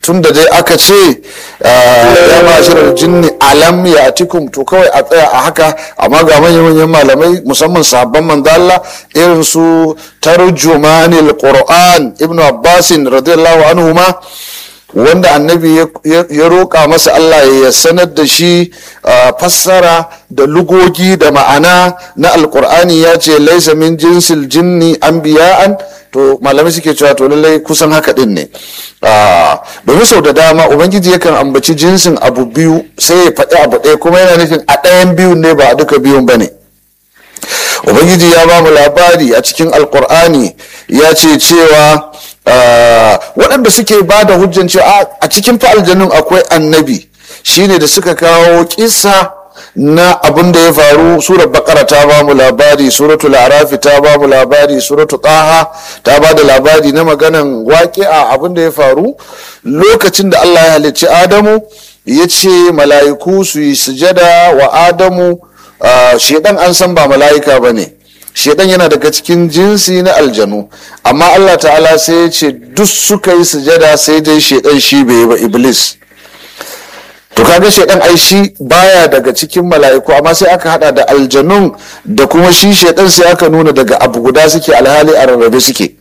tun da dai aka ce ya mashirar jinni alam ya atikum to kawai a tsaya a haka amma ga manyan malamai musamman sahabban manzo Allah irin su tarjumanil qur'an ibnu abbasin radiyallahu anhu ma wanda annabi ya roƙa masa Allah ya sanar da shi fassara da lugogi da ma'ana na alkur'ani ya ce laisa min jinsil jinni anbiya'an to malamai suke cewa to lallai kusan haka din ne domin sau da dama ubangiji yakan ambaci jinsin abu biyu sai ya faɗi abu ɗaya kuma yana nufin a ɗayan biyun ne ba a duka biyun ba ne ubangiji ya ba mu labari a cikin alkur'ani ya ce cewa waɗanda suke ba da hujjan cewa a cikin fa aljanun akwai annabi shine da suka kawo kisa na abin da ya faru surar bakara ta ba mu labari suratul arafi ta ba mu labari suratul taha ta ba da labari na maganan waƙi'a abin da ya faru lokacin da allah ya halicci adamu ya ce mala'iku su yi sujada wa adamu shedan an san ba mala'ika ba ne shedan yana daga cikin jinsi na aljanu amma allah ta'ala sai ya ce duk suka yi sujada sai dai shedan shi bai yi ba iblis to kaga shedan ai shi baya daga cikin mala'iku amma sai aka hada da aljanun da kuma shi shedan sai aka nuna daga abu guda suke alhali a rarrabe suke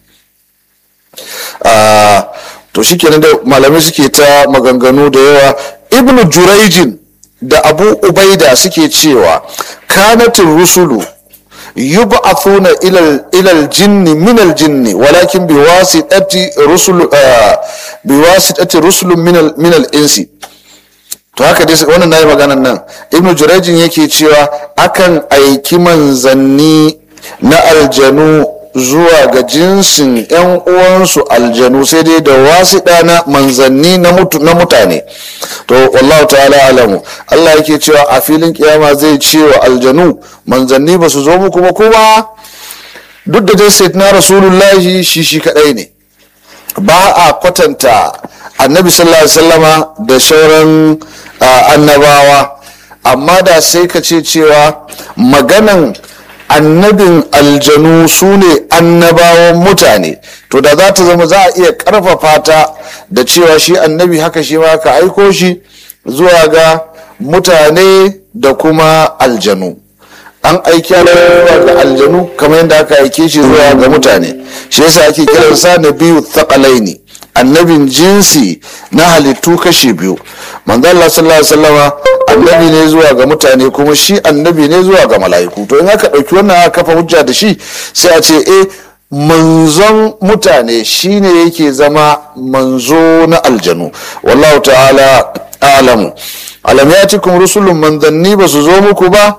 to shi kenan da malamai suke ta maganganu da yawa ibnu juraijin da abu ubaida suke cewa kanatin rusulu yub'athuna ila al-jinni min al-jinni walakin biwasitati rusul biwasitati rusulun min al-insi to haka dai wannan nayi maganan nan ibnu jurayjin yake cewa akan aiki manzanni na aljanu zuwa ga jinsin yan uwansu aljanu sai dai da wasiɗa na manzanni na mutane to wallahu ta'ala alamu Allah yake cewa a filin kiyama zai ce wa aljanu manzanni ba su zo muku ba kuma duk da dai na rasulullahi shi shi kadai ne ba a kwatanta annabi sallallahu alaihi wasallama da shauran annabawa amma da sai ka ce cewa maganan annabin aljanu su ne annabawan mutane to da za ta zama za a iya karfafa ta da cewa shi annabi haka shi ma ka aiko shi zuwa ga mutane da kuma aljanu an aiki zuwa ga aljanu kamar yadda aka aike shi zuwa ga mutane shi yasa ake kiransa na biyu thaqalaini annabin jinsi na halittu kashi biyu manzo Allah sallallahu alaihi wasallama annabi ne zuwa ga mutane kuma shi annabi ne zuwa ga mala'iku to in aka dauki wannan aka kafa hujja da shi sai a ce eh manzon mutane shine yake zama manzo na aljanu wallahu ta'ala a'lamu alam yatikum rusulun manzanni ba su zo muku ba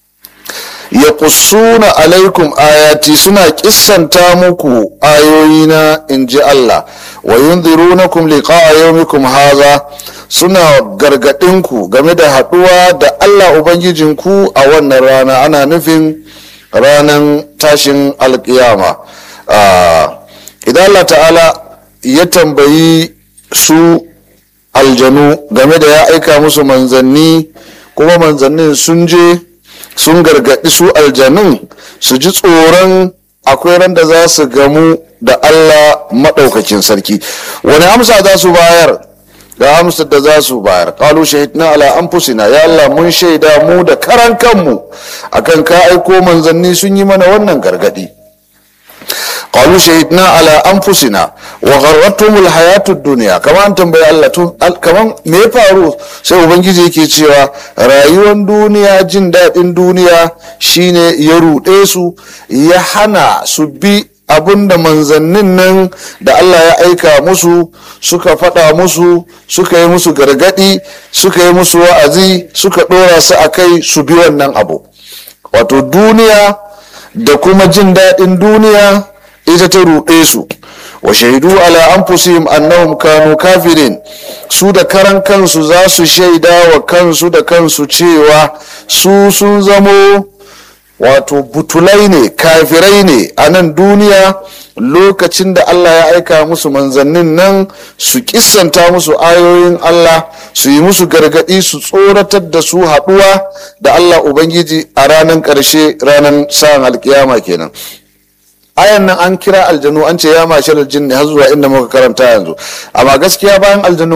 ya kusuna alaikum ayati suna kissanta muku ayoyina in ji Allah wa yunzirunakum liqa'a yawmikum haza suna gargadinku game da haduwa da Allah ubangijinku a wannan rana ana nufin ranan tashin alkiyama idan Allah ta'ala ya tambayi su aljanu game da ya aika musu manzanni kuma manzannin sun je sun gargaɗi su aljanun su ji tsoron akwai ran da za su gamu da Allah maɗaukakin sarki wani amsa za su bayar ga amsar da za su bayar qalu shahidna ala anfusina ya Allah mun shaida mu da karan kanmu akan ka aiko manzanni sun yi mana wannan gargadi qalu shahidna ala anfusina wa gharratumul hayatud dunya kaman tambayi Allah tun kaman me ya faru sai ubangiji yake cewa rayuwar duniya jin daɗin duniya shine ya ruɗe su ya hana su bi abinda manzannin nan da Allah ya aika musu suka faɗa musu suka yi musu gargaɗi suka yi musu wa'azi suka ɗora su a kai su bi wannan abu wato duniya da kuma jin daɗin duniya ita ta ruɗe su wa shaidu ala anfusihim annahum kanu kafirin su da karan kansu za su shaida wa kansu da kansu cewa su sun zamo wato butulai ne kafirai ne a nan duniya lokacin da Allah ya aika musu manzannin nan su kissanta musu ayoyin Allah su yi musu gargadi su tsoratar da su haɗuwa da Allah Ubangiji a ranar ƙarshe ranar sa'an alkiyama kenan ayan nan an kira aljanu an ce ya mashar jinni har zuwa inda muka karanta yanzu amma gaskiya bayan aljanu